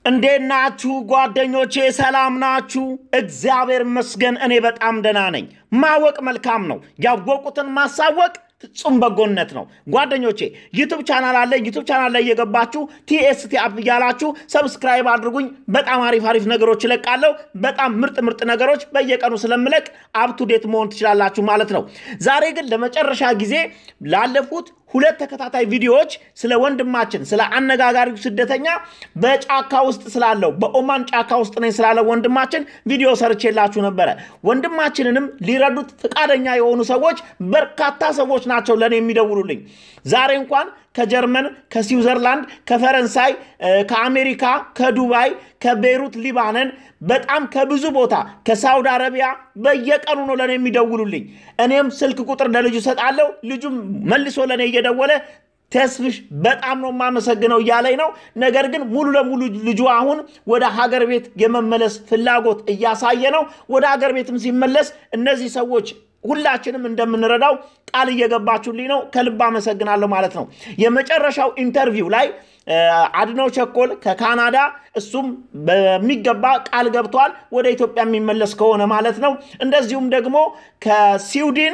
እንዴት ናችሁ ጓደኞቼ? ሰላም ናችሁ? እግዚአብሔር ይመስገን እኔ በጣም ደህና ነኝ። ማወቅ መልካም ነው። ያወቁትን ማሳወቅ ፍጹም በጎነት ነው። ጓደኞቼ ዩቱብ ቻናል አለ። ዩቱብ ቻናል ላይ እየገባችሁ ቲኤስቲ አፕ እያላችሁ ሰብስክራይብ አድርጉኝ። በጣም አሪፍ አሪፍ ነገሮች እለቃለሁ። በጣም ምርጥ ምርጥ ነገሮች በየቀኑ ስለምለቅ አፕቱዴት መሆን ትችላላችሁ ማለት ነው። ዛሬ ግን ለመጨረሻ ጊዜ ላለፉት ሁለት ተከታታይ ቪዲዮዎች ስለ ወንድማችን ስለ አነጋጋሪው ስደተኛ በጫካ ውስጥ ስላለው በኦማን ጫካ ውስጥ ነኝ ስላለው ወንድማችን ቪዲዮ ሰርቼላችሁ ነበረ። ወንድማችንንም ሊረዱት ፈቃደኛ የሆኑ ሰዎች በርካታ ሰዎች ናቸው ለእኔ የሚደውሉልኝ። ዛሬ እንኳን ከጀርመን፣ ከስዊዘርላንድ፣ ከፈረንሳይ፣ ከአሜሪካ፣ ከዱባይ፣ ከቤይሩት ሊባነን፣ በጣም ከብዙ ቦታ ከሳውዲ አረቢያ በየቀኑ ነው ለእኔ የሚደውሉልኝ። እኔም ስልክ ቁጥር ለልጁ ሰጣለሁ። ልጁም መልሶ ለእኔ እየደወለ ተስፍሽ በጣም ነው የማመሰግነው እያለኝ ነው። ነገር ግን ሙሉ ለሙሉ ልጁ አሁን ወደ ሀገር ቤት የመመለስ ፍላጎት እያሳየ ነው። ወደ ሀገር ቤትም ሲመለስ እነዚህ ሰዎች ሁላችንም እንደምንረዳው ቃል እየገባችሁልኝ ነው። ከልብ አመሰግናለሁ ማለት ነው። የመጨረሻው ኢንተርቪው ላይ አድነው ቸኮል ከካናዳ እሱም በሚገባ ቃል ገብቷል ወደ ኢትዮጵያ የሚመለስ ከሆነ ማለት ነው። እንደዚሁም ደግሞ ከስዊድን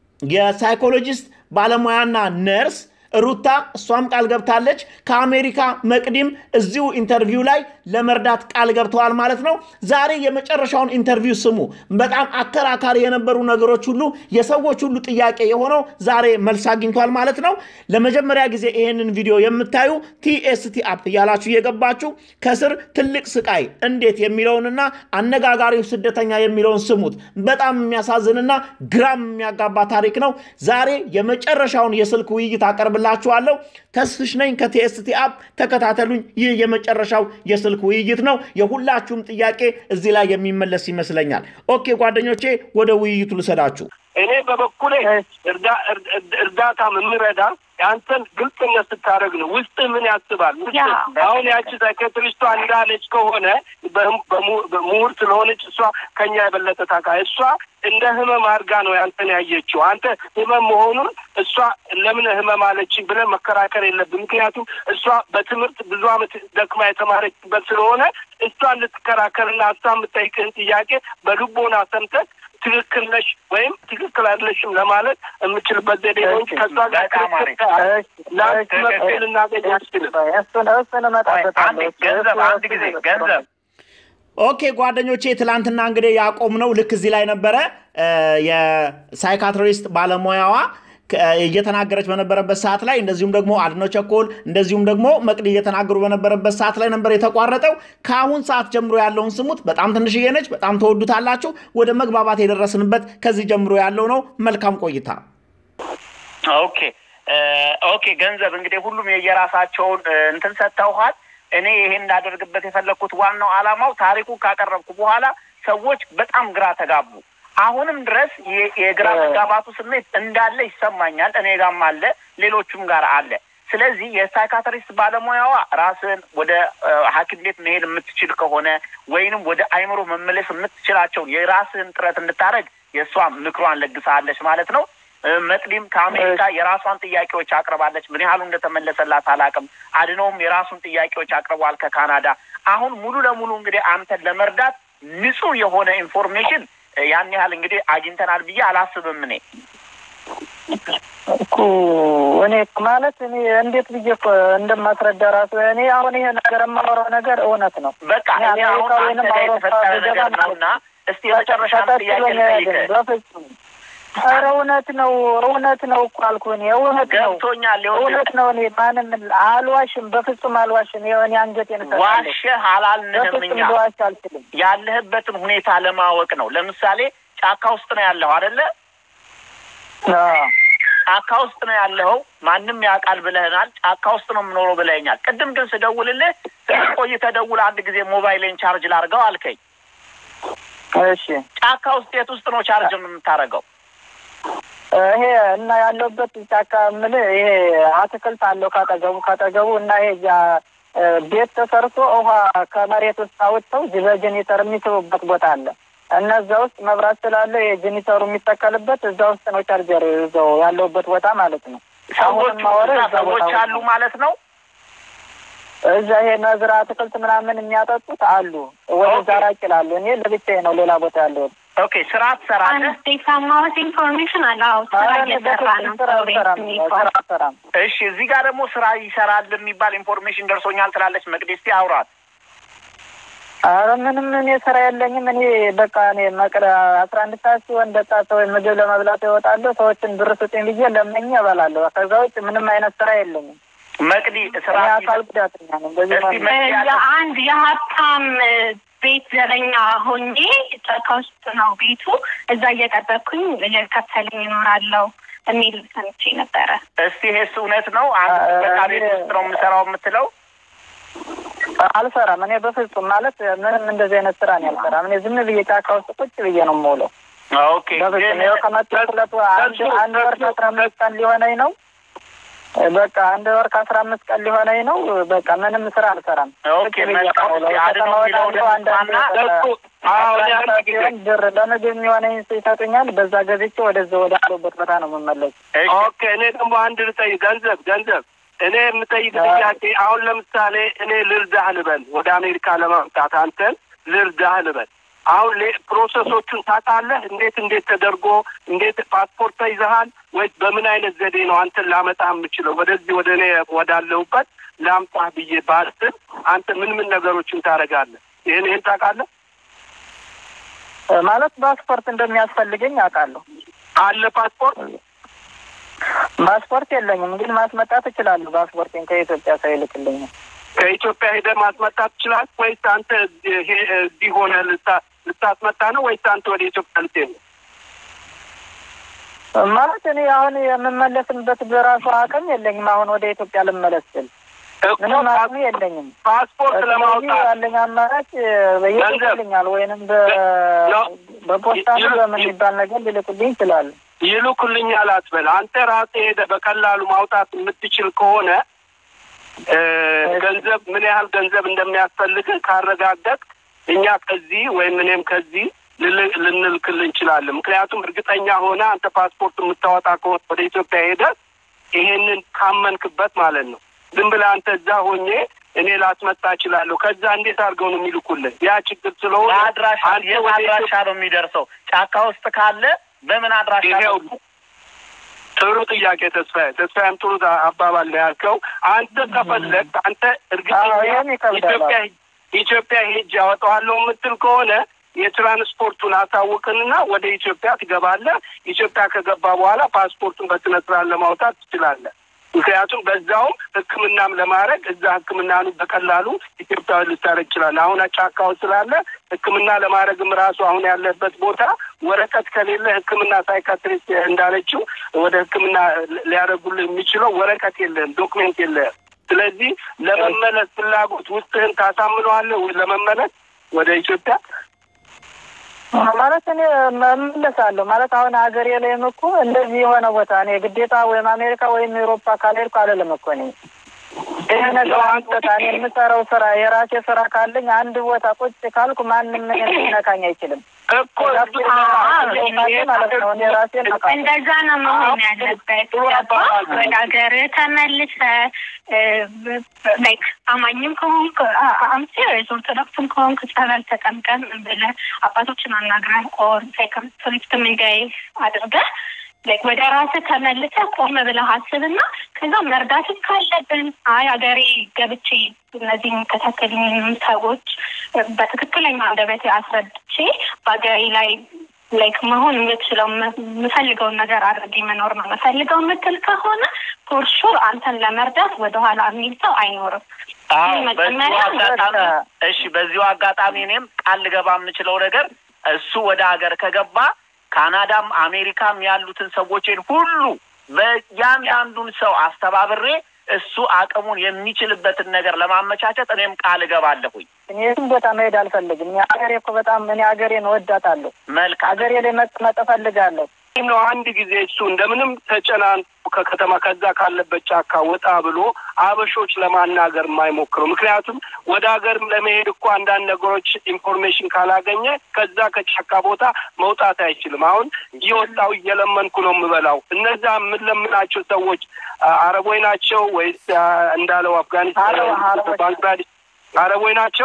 የሳይኮሎጂስት ባለሙያና ነርስ ሩታ እሷም ቃል ገብታለች። ከአሜሪካ መቅዲም እዚሁ ኢንተርቪው ላይ ለመርዳት ቃል ገብተዋል ማለት ነው። ዛሬ የመጨረሻውን ኢንተርቪው ስሙ። በጣም አከራካሪ የነበሩ ነገሮች ሁሉ የሰዎች ሁሉ ጥያቄ የሆነው ዛሬ መልስ አግኝቷል ማለት ነው። ለመጀመሪያ ጊዜ ይሄንን ቪዲዮ የምታዩ ቲኤስቲ አፕ እያላችሁ እየገባችሁ ከስር ትልቅ ስቃይ እንዴት የሚለውንና አነጋጋሪው ስደተኛ የሚለውን ስሙት። በጣም የሚያሳዝንና ግራም የሚያጋባ ታሪክ ነው። ዛሬ የመጨረሻውን የስልክ ውይይት አቀርብ ላችኋለሁ ተስፍሽ ነኝ ከቲኤስቲ አፕ ተከታተሉኝ። ይህ የመጨረሻው የስልክ ውይይት ነው። የሁላችሁም ጥያቄ እዚህ ላይ የሚመለስ ይመስለኛል። ኦኬ ጓደኞቼ፣ ወደ ውይይቱ ልሰዳችሁ። እኔ በበኩሌ እርዳታ የምረዳ የአንተን ግልጽነት ስታደርግ ነው። ውስጥ ምን ያስባል? አሁን ያቺ ሳይኬትሪስቷ እንዳለች ከሆነ ምሁር ስለሆነች እሷ ከኛ የበለጠ ታካ እሷ እንደ ህመም አድርጋ ነው ያንተን ያየችው። አንተ ህመም መሆኑን እሷ ለምን ህመም አለች ብለን መከራከር የለብን። ምክንያቱም እሷ በትምህርት ብዙ ዓመት ደክማ የተማረችበት ስለሆነ እሷን ልትከራከርና እሷ የምጠይቅህን ጥያቄ በልቦና ሰምተህ ትክክል ነሽ ወይም ትክክል አይደለሽም ለማለት የምችልበት ዘዴ ነው እንጂ ከእሷ ጋር ክርክር ለአንድ መፍትሄ ልናገኝ አስችልም። ገንዘብ አንድ ጊዜ ገንዘብ ኦኬ ጓደኞቼ፣ ትላንትና እንግዲህ ያቆምነው ልክ እዚህ ላይ ነበረ። የሳይካትሪስት ባለሙያዋ እየተናገረች በነበረበት ሰዓት ላይ እንደዚሁም ደግሞ አድነው ቸኮል እንደዚሁም ደግሞ መቅዲ እየተናገሩ በነበረበት ሰዓት ላይ ነበር የተቋረጠው። ከአሁን ሰዓት ጀምሮ ያለውን ስሙት። በጣም ትንሽዬ ነች፣ በጣም ተወዱታላችሁ። ወደ መግባባት የደረስንበት ከዚህ ጀምሮ ያለው ነው። መልካም ቆይታ። ኦኬ ኦኬ። ገንዘብ እንግዲህ ሁሉም የየራሳቸውን እንትን ሰጥተውሃል። እኔ ይሄን እንዳደርግበት የፈለግኩት ዋናው ዓላማው ታሪኩ ካቀረብኩ በኋላ ሰዎች በጣም ግራ ተጋቡ። አሁንም ድረስ የግራ መጋባቱ ስሜት እንዳለ ይሰማኛል። እኔ ጋም አለ፣ ሌሎቹም ጋር አለ። ስለዚህ የሳይካትሪስት ባለሙያዋ ራስን ወደ ሐኪም ቤት መሄድ የምትችል ከሆነ ወይንም ወደ አይምሮ መመለስ የምትችላቸውን የራስህን ጥረት እንድታደርግ የእሷ ምክሯን ለግሳለች ማለት ነው። መቅዲም ከአሜሪካ የራሷን ጥያቄዎች አቅርባለች። ምን ያህሉ እንደተመለሰላት አላውቅም። አድነውም የራሱን ጥያቄዎች አቅርቧል ከካናዳ። አሁን ሙሉ ለሙሉ እንግዲህ አንተን ለመርዳት ንጹህ የሆነ ኢንፎርሜሽን ያን ያህል እንግዲህ አግኝተናል ብዬ አላስብም። እኔ እኮ እኔ ማለት እኔ እንዴት ብዬ እኮ እንደማስረዳ ራሱ እኔ አሁን ይሄ ነገር የማወራው ነገር እውነት ነው። በቃ እኔ አሁን አንተ ላይ የተፈጠረ ነገር ነው እና እስቲ የመጨረሻ ጥያቄ ልጠይቅህ። በፍጹም ኧረ እውነት ነው እውነት ነው እኮ አልኩህ። እኔ እውነት ነው ገብቶኛል። እውነት ነው። እኔ ማንም አልዋሽም፣ በፍጹም አልዋሽም። ይኸው እኔ አንገቴን እሰጣለሁ። ዋሸህ አላልንህም። በፍጹም እኛ ልዋሽ አልችልም። ያለህበትን ሁኔታ ለማወቅ ነው። ለምሳሌ ጫካ ውስጥ ነው ያለኸው አይደለ? አዎ ጫካ ውስጥ ነው ያለኸው። ማንም ያውቃል ብለህናል። ጫካ ውስጥ ነው የምኖረው ብለኸኛል። ቅድም ግን ስደውልልህ ትንሽ ቆይተህ ደውል አንድ ጊዜ ሞባይሌን ቻርጅ ላድርገው አልከኝ። እሺ ጫካ ውስጥ የት ውስጥ ነው ቻርጅ የምታደርገው? ይሄ እና ያለሁበት ጫካ የምልህ ይሄ አትክልት አለው ካጠገቡ ካጠገቡ እና ይሄ እዚያ ቤት ተሰርቶ ውሃ ከመሬት ውስጥ አውጥተው በጀኔተር የሚስቡበት ቦታ አለ። እነዛ ውስጥ መብራት ስላለ የጀኔተሩ የሚተከልበት እዛ ውስጥ ነው ቻርጀር እዛው ያለሁበት ቦታ ማለት ነው። ሰዎች አሁንም ማወራው እዛ እዛ ቦታ ሰዎች ውስጥ አሉ ነው። ማለት ነው። እዛ ይሄ ነዝር አትክልት ምናምን የሚያጠጡት አሉ። ወደዛ ራቅ ይላሉ። እኔ ለብቻዬ ነው ሌላ ቦታ ያለሁት። ኦኬ ስራ ትሰራለህ? አንድ የሰማሁት ኢንፎርሜሽን አለ። አዎ ስራ ኧረ እኔ እየሰራ በፍጹም ነው። ስራ ሰው ቤት አልሰራም፣ የሚባል ስራ አልሰራም። እሺ እዚህ ጋር ደግሞ ስራ ይሰራል የሚባል ኢንፎርሜሽን ደርሶኛል ትላለች መቅደስ። እስኪ አውራት። ኧረ ምንም እኔ ስራ የለኝም። እኔ በቃ እኔ መቅረ አስራ አንድ ሰዓት ሲሆን በቃ ሰው ምግብ ለመብላት እወጣለሁ። ሰዎችን ብር ስጡኝ ብዬ ለምኜ እበላለሁ። ከዛ ውጭ ምንም አይነት ስራ የለኝም። መቅዲ ስራ እኔ አካል ጉዳተኛ ነኝ። በዚህ እስቲ መልኩ መቅዲ ያለ- የአንድ የሀብታም ቤት ዘበኛ ሆኜ ጫካ ውስጥ ነው ቤቱ። እዛ እየጠበቅኩኝ እየከፈለኝ ይኖራለሁ የሚል ሰምቼ ነበረ። እስቲ ይሄስ እውነት ነው? አንድ በቃ ቤት ውስጥ ነው የምሰራው የምትለው? አልሰራም። እኔ በፍጹም ማለት ምንም እንደዚህ አይነት ስራ እኔ አልሰራም። እኔ ዝም ብዬ ጫካ ውስጥ ቁጭ ብዬ ነው የምውለው። ኦኬ በፍጹም ግን ይኸው ከመጡ ሁለት ወ- አንድ አንድ ወር ከአስራ አምስት ቀን ሊሆነኝ ነው። በቃ አንድ ወር ከአስራ አምስት ቀን ሊሆነኝ ነው። በቃ ምንም ስራ አልሰራም። ኦኬ ቁጭ ብዬ መልካም። ነው የምውለው። እስቲ አድነው ከተማ የሚለውን ወጣለሁ። አንዳንድ እንስማና ለሱ አዎ እኔ አንድ ጊዜ ሲሆን ብር ለምግብ የሚሆነኝ ይሰጡኛል። በዛ ገዝቼ ወደዛ ወደ አለሁበት ቦታ ነው የምመለስ። እሺ ኦኬ እኔ ደግሞ አንድ ልጠይቅ፣ ገንዘብ ገንዘብ እኔ የምጠይቅ ጥያቄ አሁን ለምሳሌ እኔ ልርዳህ ልበል፣ ወደ አሜሪካ ለማምጣት አንተን ልርዳህ ልበል። አሁን ሌ- ፕሮሰሶቹን ታውቃለህ? እንዴት እንዴት ተደርጎ እንዴት ፓስፖርት ተይዘሃል ወይስ በምን አይነት ዘዴ ነው አንተን ላመጣህ የምችለው ወደዚህ ወደ እኔ ወዳለሁበት ላምጣህ ብዬ ባስብ አንተ ምን ምን ነገሮችን ታደርጋለህ? ይህን ይህን ታውቃለህ? ማለት ፓስፖርት እንደሚያስፈልገኝ አውቃለሁ። አለ ፓስፖርት ፓስፖርት የለኝም፣ ግን ማስመጣት እችላለሁ። ፓስፖርቴን ከኢትዮጵያ ሰው ይልክልኝ። ከኢትዮጵያ ሄደህ ማስመጣት ትችላለህ ወይስ አንተ እዚህ ሄ- እዚህ ሆነህ ልታ- ልታስመጣ ነው ወይስ አንተ ወደ ኢትዮጵያ ልትሄድ ነው? ማለት እኔ አሁን የምመለስበት በራሱ አቅም የለኝም። አሁን ወደ ኢትዮጵያ ልመለስ ስል እኮ ምንም ፓስ- አቅም የለኝም። ፓስፖርት ስለዚህ ለማውጣት ያለኝ አማራጭ ይልኩልኛል፣ ወይንም በ- ነው። በፖስታ ነው ይሉ- በምን የሚባል ነገር ሊልኩልኝ ይችላሉ። ይልኩልኛል አትበል። አንተ ራስህ ሄደህ በቀላሉ ማውጣት የምትችል ከሆነ እ፣ ገንዘብ ምን ያህል ገንዘብ እንደሚያስፈልግህ ካረጋገጥ እኛ ከዚህ ወይም እኔም ከዚህ ልል- ልንልክልህ እንችላለን። ምክንያቱም እርግጠኛ ሆነ አንተ ፓስፖርት የምታወጣ ከሆነ ወደ ኢትዮጵያ ሄደህ ይሄንን ካመንክበት ማለት ነው። ዝም ብለህ አንተ እዛ ሆኜ እኔ ላስመጣ እችላለሁ። ከዛ እንዴት አድርገው ነው የሚልኩልህ? ያ ችግር ስለሆነ በአድራሻ አንተ የት ወደ አድራሻ ነው የሚደርሰው? ጫካ ውስጥ ካለ በምን አድራሻ ይሄው ነው? ጥሩ ጥያቄ ተስፋዬ፣ ተስፋዬም ጥሩ አባባል ነው ያልከው። አንተ ከፈለግ አንተ እርግጠኛ አዎ፣ ይሄም ይከብዳል። ኢትዮጵያ ኢትዮጵያ ሄጅ ያወጣዋለሁ የምትል ከሆነ የትራንስፖርቱን አሳውቅንና ወደ ኢትዮጵያ ትገባለህ። ኢትዮጵያ ከገባ በኋላ ፓስፖርቱን በስነ ስርዓት ለማውጣት ትችላለህ። ምክንያቱም በዛውም ሕክምናም ለማድረግ እዛ ሕክምናኑ በቀላሉ ኢትዮጵያዊ ልታደርግ ይችላለህ። አሁን ጫካው ስላለ ሕክምና ለማድረግም ራሱ አሁን ያለበት ቦታ ወረቀት ከሌለ ሕክምና ሳይካትሪስት እንዳለችው ወደ ሕክምና ሊያደርጉልህ የሚችለው ወረቀት የለህም፣ ዶክሜንት የለህም። ስለዚህ ለመመለስ ፍላጎት ውስጥህን ታሳምነዋለህ ወይ ለመመለስ ወደ ኢትዮጵያ? ማለት እኔ እመለሳለሁ ማለት አሁን ሀገሬ ላይም እኮ እንደዚህ የሆነ ቦታ እኔ ግዴታ ወይም አሜሪካ ወይም ኤሮፓ ካልሄድኩ አልልም እኮ እኔ ይህ ነገር አንድ ቦታ እኔ የምሰራው ስራ የራሴ ስራ ካለኝ አንድ ቦታ ቁጭ ካልኩ ማንም እኔን ሊነካኝ አይችልም። እኮ ማለት ነው እኔ ራሴን አውቃለሁ። እንደዛ ነው መሆን ያለበት። ገባ ወደ ሀገር ተመልሰ ላይክ አማኝም ከሆንክ አምሴ ኦርቶዶክስም ከሆንክ ጸበል ተጠምቀን ብለህ አባቶችን አናግረህ ኦር ትሪፍት ምንጋይ አድርገህ ላይክ ወደ ራስህ ተመልሰህ ቆም ብለህ አስብና ከዛ መርዳትም ካለብን አይ ሀገሬ ገብቼ እነዚህ የሚከታተሉኝ ሰዎች በትክክለኛ አንደበቴ አስረድቼ በሀገሬ ላይ ላይክ መሆን የምችለው የምፈልገውን ነገር አድርጌ መኖር ነው የምፈልገው የምትል ከሆነ ፎርሹር አንተን ለመርዳት ወደኋላ የሚል ሰው አይኖርም። አዎ በዚሁ መጀመሪያ አጋጣሚ በቃ እሺ፣ በዚሁ አጋጣሚ እኔም ቃል ልገባ የምችለው ነገር እሱ ወደ ሀገር ከገባ ካናዳም አሜሪካም ያሉትን ሰዎችን ሁሉ በእያንዳንዱን ሰው አስተባብሬ እሱ አቅሙን የሚችልበትን ነገር ለማመቻቸት እኔም ቃል እገባለሁኝ። እኔ የትም ቦታ መሄድ አልፈልግም። እኔ ሀገሬ እኮ በጣም እኔ ሀገሬን እወዳታለሁ። መልካም ሀገሬ ላይ መቀመጥ እፈልጋለሁ። ነው አንድ ጊዜ እሱ እንደምንም ተጨናን ከከተማ ከዛ ካለበት ጫካ ወጣ ብሎ አበሾች ለማናገር የማይሞክረው ምክንያቱም ወደ ሀገርም ለመሄድ እኮ አንዳንድ ነገሮች ኢንፎርሜሽን ካላገኘ ከዛ ከጫካ ቦታ መውጣት አይችልም። አሁን እየወጣው እየለመንኩ ነው የምበላው። እነዛ የምንለምናቸው ሰዎች አረቦች ናቸው ወይስ እንዳለው አፍጋኒስታን፣ ባንግላዴሽ አረቦች ናቸው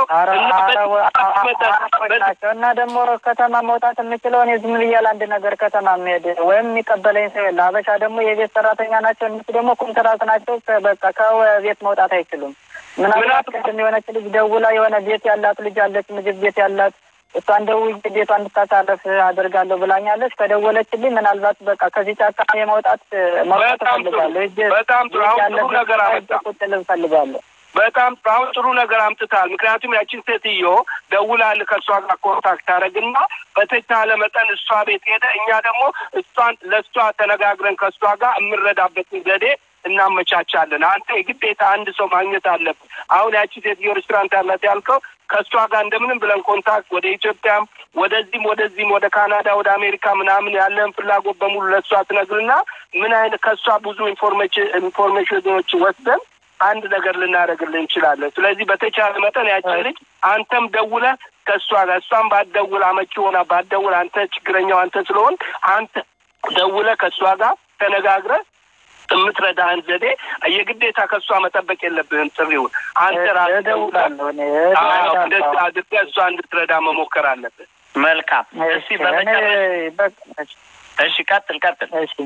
ናቸው እና ደግሞ ከተማ መውጣት የምችለው እኔ ዝም ብዬ አንድ ነገር ከተማ የምሄድ ወይም የሚቀበለኝ ሰው የለ። አበሻ ደግሞ የቤት ሰራተኛ ናቸው። እነሱ ደግሞ ኮንትራት ናቸው። በቃ ከቤት መውጣት አይችሉም። ምናልባት ቅድም የሆነች ልጅ ደውላ የሆነ ቤት ያላት ልጅ አለች፣ ምግብ ቤት ያላት እሷን ደውዬ ቤቷ እንድታሳረፍ አደርጋለሁ ብላኛለች። ከደወለችልኝ ምናልባት በቃ ከዚህ ጫካ የመውጣት መውጣት እፈልጋለሁ። በጣም ጥሩ ጥሩ ነገር አመጣ ቁጭ ልል እፈልጋለሁ። በጣም አሁን ጥሩ ነገር አምጥታል። ምክንያቱም ያችን ሴትዮ ደውላል ከእሷ ጋር ኮንታክት አደረግና በተቻለ መጠን እሷ ቤት ሄደ፣ እኛ ደግሞ እሷን ለእሷ ተነጋግረን ከእሷ ጋር የምንረዳበትን ዘዴ እናመቻቻለን። አንተ የግዴታ አንድ ሰው ማግኘት አለብን። አሁን ያቺ ሴትዮ ሬስቶራንት ያላት ያልከው ከእሷ ጋር እንደምንም ብለን ኮንታክት ወደ ኢትዮጵያም ወደዚህም ወደዚህም ወደ ካናዳ ወደ አሜሪካ ምናምን ያለን ፍላጎት በሙሉ ለእሷ ትነግርና ምን አይነት ከእሷ ብዙ ኢንፎርሜሽን ኢንፎርሜሽኖች ወስደን አንድ ነገር ልናደርግልን እንችላለን። ስለዚህ በተቻለ መጠን ያችን ልጅ አንተም ደውለህ ከእሷ ጋር እሷም ባትደውል አመቺ ሆና ባትደውል አንተ ችግረኛው አንተ ስለሆን አንተ ደውለህ ከእሷ ጋር ተነጋግረህ የምትረዳህን ዘዴ የግዴታ ከእሷ መጠበቅ የለብህም። ጥሪውን አንተ ራስህ እደውላለሁ እኔ እንደዚህ አድርገህ እሷ እንድትረዳ መሞከር አለብህ። መልካም። እሺ፣ በመጨረሻ እሺ፣ ቀጥል ቀጥል። እሺ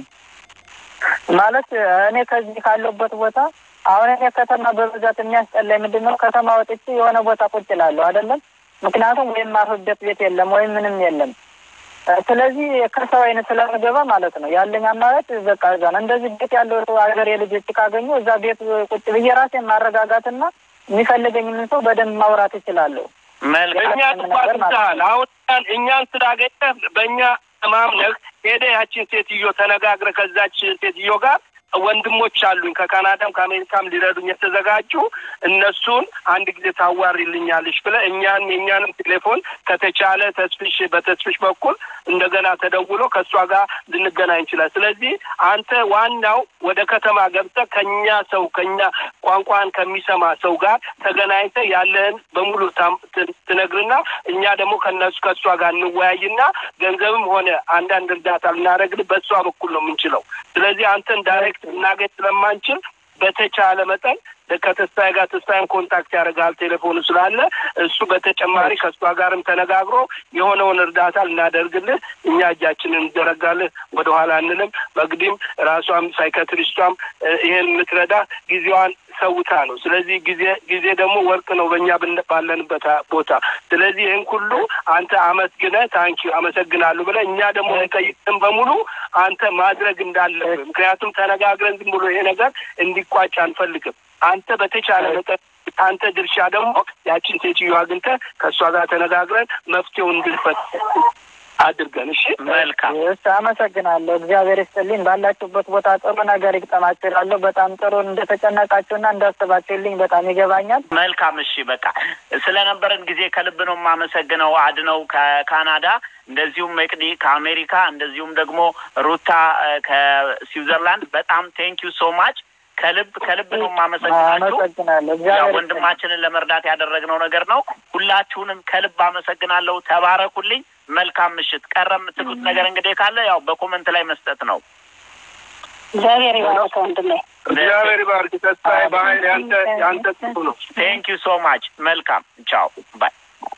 ማለት እኔ ከዚህ ካለሁበት ቦታ አሁን እኔ ከተማ በብዛት የሚያስጠላኝ ምንድን ነው? ከተማ ወጥቼ የሆነ ቦታ ቁጭ እላለሁ አይደለም። ምክንያቱም ወይም ማርፍበት ቤት የለም ወይም ምንም የለም። ስለዚህ ከሰው አይነት ስለምገባ ማለት ነው ያለኝ አማራጭ በቃ እዛ ነው። እንደዚህ ቤት ያለው ሰው ሀገር የልጆች ካገኙ እዛ ቤት ቁጭ ብዬ ራሴን ማረጋጋትና የሚፈልገኝምን ሰው በደንብ ማውራት እችላለሁ። በእኛ ትባትታል አሁን እኛን ስላገኘህ በእኛ ተማምነህ ሄደህ ያችን ሴትዮ ተነጋግረህ ከዛች ሴትዮ ጋር ወንድሞች አሉኝ ከካናዳም ከአሜሪካም ሊረዱኝ የተዘጋጁ እነሱን አንድ ጊዜ ታዋሪልኛለሽ ብለህ እኛን የእኛንም ቴሌፎን ከተቻለ ተስፍሽ በተስፍሽ በኩል እንደገና ተደውሎ ከእሷ ጋር ልንገናኝ ይችላል። ስለዚህ አንተ ዋናው ወደ ከተማ ገብተህ ከኛ ሰው ከኛ ቋንቋን ከሚሰማ ሰው ጋር ተገናኝተህ ያለህን በሙሉ ትነግርና እኛ ደግሞ ከነሱ ከእሷ ጋር እንወያይና ገንዘብም ሆነ አንዳንድ እርዳታ ልናደርግልህ በእሷ በኩል ነው የምንችለው። ስለዚህ አንተን ዳይሬክት ልናገኝ ስለማንችል በተቻለ መጠን ከተስፋዬ ጋር ተስፋዬን ኮንታክት ያደርጋል ቴሌፎኑ ስላለ እሱ በተጨማሪ ከእሷ ጋርም ተነጋግሮ የሆነውን እርዳታ ልናደርግልህ እኛ እጃችንን እንዘረጋልህ ወደኋላ አንልም። በግዲም ራሷም ሳይካትሪስቷም ይሄን የምትረዳ ጊዜዋን ሰውታ ነው። ስለዚህ ጊዜ ጊዜ ደግሞ ወርቅ ነው በእኛ ባለንበት ቦታ። ስለዚህ ይህን ሁሉ አንተ አመስግነህ ታንኪ አመሰግናለሁ ብለህ እኛ ደግሞ ጠይቅን በሙሉ አንተ ማድረግ እንዳለብህ ምክንያቱም ተነጋግረን ዝም ብሎ ይሄ ነገር እንዲቋጭ አንፈልግም። አንተ በተቻለ መጠን አንተ ድርሻ ደግሞ ያችን ሴትዮ አግኝተህ ከእሷ ጋር ተነጋግረን መፍትሄውን እንድንፈት አድርገን። እሺ፣ መልካም እሺ፣ አመሰግናለሁ። እግዚአብሔር ይስጥልኝ። ባላችሁበት ቦታ ጥሩ ነገር ይግጠማችሁ እላለሁ። በጣም ጥሩ እንደተጨነቃችሁና እንዳስባችሁልኝ በጣም ይገባኛል። መልካም። እሺ፣ በቃ ስለነበረን ጊዜ ከልብ ነው የማመሰግነው። አድነው ከካናዳ እንደዚሁም መቅዲ ከአሜሪካ እንደዚሁም ደግሞ ሩታ ከስዊዘርላንድ በጣም ቴንክ ዩ ሶ ማች ከልብ ከልብ ነው የማመሰግናችሁ። አመሰግናለሁ። ያው እግዚአብሔር ወንድማችንን ለመርዳት ያደረግነው ነገር ነው። ሁላችሁንም ከልብ አመሰግናለሁ። ተባረኩልኝ። መልካም ምሽት። ቀረ የምትሉት ነገር እንግዲህ ካለ ያው በኮመንት ላይ መስጠት ነው። እግዚአብሔር ይባርክ ወንድሜ። እግዚአብሔር ይባርክ። ተስፋዬ በሀይል ያንተ ያንተ ጥሩ ነው። ቴንክ ዩ ሶ ማች። መልካም ቻው ባይ።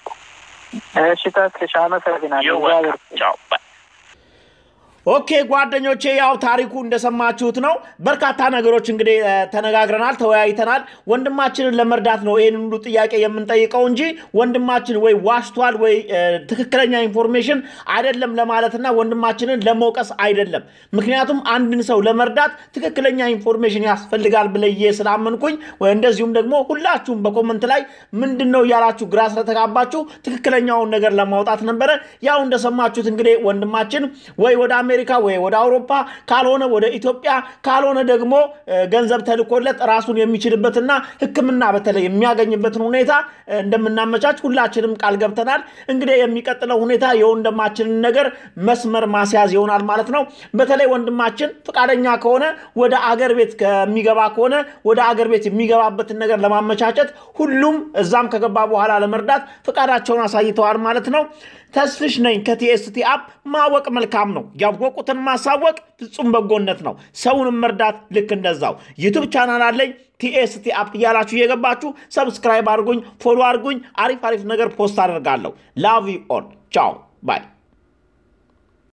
እሺ፣ ተስፍሽ አመሰግናለሁ። ዩ እግዚአብሔር ዌልካም ቻው ባይ። ኦኬ ጓደኞቼ፣ ያው ታሪኩ እንደሰማችሁት ነው። በርካታ ነገሮች እንግዲህ እ፣ ተነጋግረናል፣ ተወያይተናል። ወንድማችንን ለመርዳት ነው ይህን ሁሉ ጥያቄ የምንጠይቀው እንጂ ወንድማችን ወይ ዋሽቷል ወይ እ፣ ትክክለኛ ኢንፎርሜሽን አይደለም ለማለትና ወንድማችንን ለመውቀስ አይደለም። ምክንያቱም አንድን ሰው ለመርዳት ትክክለኛ ኢንፎርሜሽን ያስፈልጋል ብለዬ ስላመንኩኝ፣ ወይ እንደዚሁም ደግሞ ሁላችሁም በኮመንት ላይ ምንድን ነው እያላችሁ ግራ ስለተጋባችሁ ትክክለኛውን ነገር ለማውጣት ነበረ። ያው እንደሰማችሁት እንግዲህ ወንድማችን ወይ ወደ አሜሪካ ወይ ወደ አውሮፓ ካልሆነ ወደ ኢትዮጵያ ካልሆነ ደግሞ ገንዘብ ተልኮለት ራሱን የሚችልበትና ሕክምና በተለይ የሚያገኝበትን ሁኔታ እንደምናመቻች ሁላችንም ቃል ገብተናል። እንግዲህ የሚቀጥለው ሁኔታ የወንድማችንን ነገር መስመር ማስያዝ ይሆናል ማለት ነው። በተለይ ወንድማችን ፈቃደኛ ከሆነ ወደ አገር ቤት ከሚገባ ከሆነ ወደ አገር ቤት የሚገባበትን ነገር ለማመቻቸት ሁሉም እዛም ከገባ በኋላ ለመርዳት ፈቃዳቸውን አሳይተዋል ማለት ነው። ተስፍሽ ነኝ ከቲኤስቲ አፕ። ማወቅ መልካም ነው፣ ያወቁትን ማሳወቅ ፍጹም በጎነት ነው። ሰውንም መርዳት ልክ እንደዛው። ዩቱብ ቻናል አለኝ ቲኤስቲ አፕ እያላችሁ እየገባችሁ ሰብስክራይብ አድርጉኝ፣ ፎሎ አድርጉኝ። አሪፍ አሪፍ ነገር ፖስት አደርጋለሁ። ላቭ ዩ ኦል ቻው ባይ